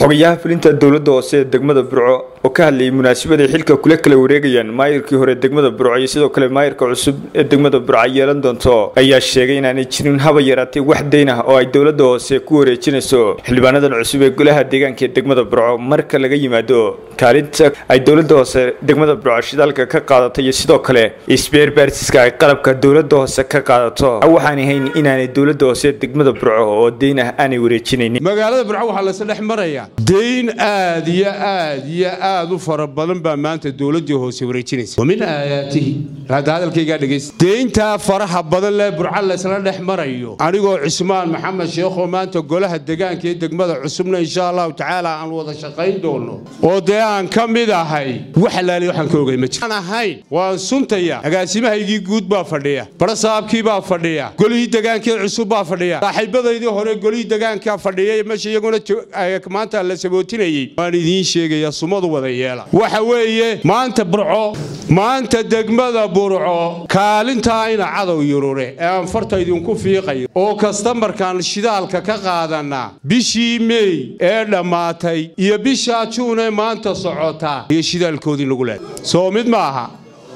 xogayaha fulinta dowladda hoose ee degmada burco oo ka hadlayay munaasabada xilka kula kala wareegayaan maayirkii hore degmada burco iyo sidoo kale maayirka cusub ee degmada burco yeelan doonto ayaa sheegay inaanay jirin haba yaraatay wax dayn ah oo ay dowladda hoose ku wareejinayso xildhibaanadan cusub ee golaha deegaanka ee degmada burco marka laga yimaado kaalinta ay dowladda hoose degmada burco shidaalka ka qaadato iyo sidoo kale isbeerbaarsiska ay qalabka dowladda hoose ka qaadato waxaan ahayn inaanay dowladda hoose ee degmada burco oo dayn ah aanay wareejinaynin magaalada burco waxaa laysa dhex marayaa dayn aad iyo aad iyo aad u fara badan baa maanta dowladdii hoose wareejinaysa wa min aayaatihi hadda hadalkaygaa dhegaysta deyntaa faraha badan lee burco laysla dhex marayo anigoo cismaan maxamed sheekhoo maanta golaha degaanka ee degmada cusubna insha allahu tacaala aan wada shaqayn doono oo dee aan ka mid ahay wax alaali waxaan ka ogay ma jiro aan ahayn waan suntaya agaasimahaygii guud baa fadhiya barasaabkii baa fadhiya golihii degaankee cusub baa fadhiya saaxiibadaydii hore golihii degaanka fadhiya meesha iyaguna maanta la sabootinayey waan idiin sheegayaa sumadu wada yeela waxa weeye maanta burco maanta degmada burco kaalintaa ina cadow yurure ee aan farta idinku fiiqayo oo kastamarkaan shidaalka ka qaadanaa bishii meey ee dhammaatay iyo bishaa juunee maanta socotaa iyo shidaalkoodii lagu leeday soo mid ma aha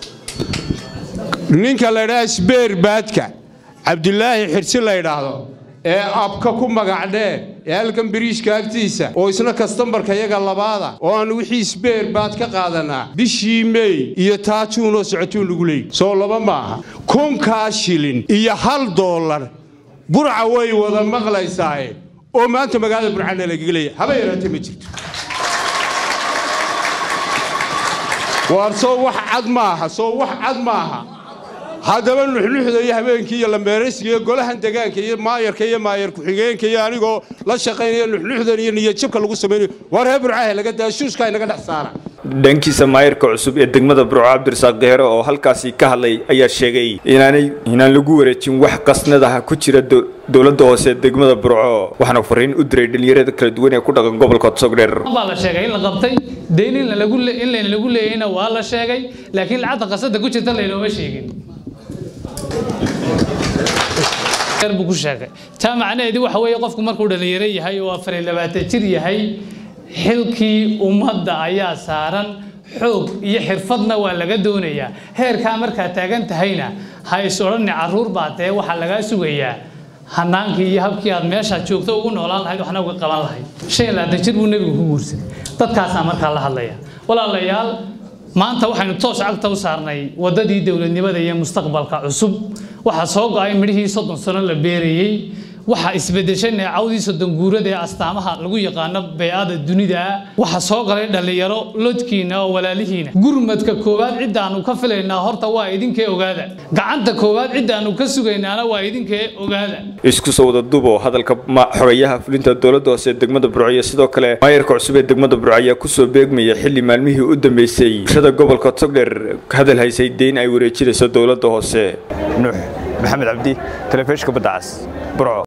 ninka laydhaha sbeer baadka cabdulaahi xirsi la ydhaahdo ee abka ku magacdhee ee halkan biriishka agtiisa oo isna kastambarka yaga labaada oo aan wixii sbeer baad ka qaadanaa bishii meey iyo taajuunoo socotuun lagu leeyay soo laba maaha kunkaa shilin iyo hal doolar burca way wada maqlaysaaye oo maanta magaalada burcana lagaga leeya haba yaraatee ma jirto waar soo wax cad maaha soo wax cad maaha haddaba nuxnuxda iyo habeenkii iyo lambeeraysiga iyo golahan degaanka iyo maayarka iyo maayar ku-xigeenka iyo anigoo la shaqaynaya nuxnuxdan iyo niyadjabka lagu samaynayo waa reer burcahe laga daa shuuska inaga dhex saara dhankiisa maayarka cusub ee degmada burco cabdirasaaq kehere oo halkaasi ka hadlay ayaa sheegay inaanay inaan lagu wareejin wax qasnadaha ku jira dowladda hoose ee degmada burco waxaana fariin u diray dhalinyarada kala duwan ee ku dhaqan gobolka sogdheer baa la sheegay in la qabtay dayn in layna lagu leeyayna waa la sheegay laakiin lacagta qasada ku jirta laynooma sheegin buu ku sheegay taa macnaheedii waxa weeye qofku markuu dhalinyaro yahay oo afar iyo labaatan jir yahay xilkii ummadda ayaa saaran xoog iyo xirfadna waa laga doonayaa heerkaa markaa taagan tahayna ha is odhanni carruur baa dee waxaa lagaa sugayaa hanaankii iyo habkii aad meeshaa joogto ugu noolaan lahayd waxna uga qaban lahayd shan iyo labaatan jir buu nebigu ku guursaday dadkaasaa markaa la hadlaya walaalayaal maanta waxaynu toos cagta u saarnay waddadii dowladnimada iyo mustaqbalka cusub waxaa soo go-ay midhihii soddon sano la beerayey waxaa isbedeshay neecawdii soddon guurada ee astaamaha lagu yaqaano bey-ada dunida waxaa soo galay dhallinyaro lodkiina oo walaalihiina gurmadka koowaad ciddaannu ka filaynaa horta waa idinkee ogaada gacanta koowaad ciddaannu ka sugaynaana waa idinkee ogaada isku soo wada dubo hadalka xogayaha fulinta dowladda hoose ee degmada burco iyo sidoo kale maayarka cusub ee degmada burco ayaa kusoo beegmaya xilli maalmihii u dambeysay bulshada gobolka togdheer hadal haysay deyn ay wareejinayso dowladda hoose nuux maxamed cabdi telefishka badda cas burco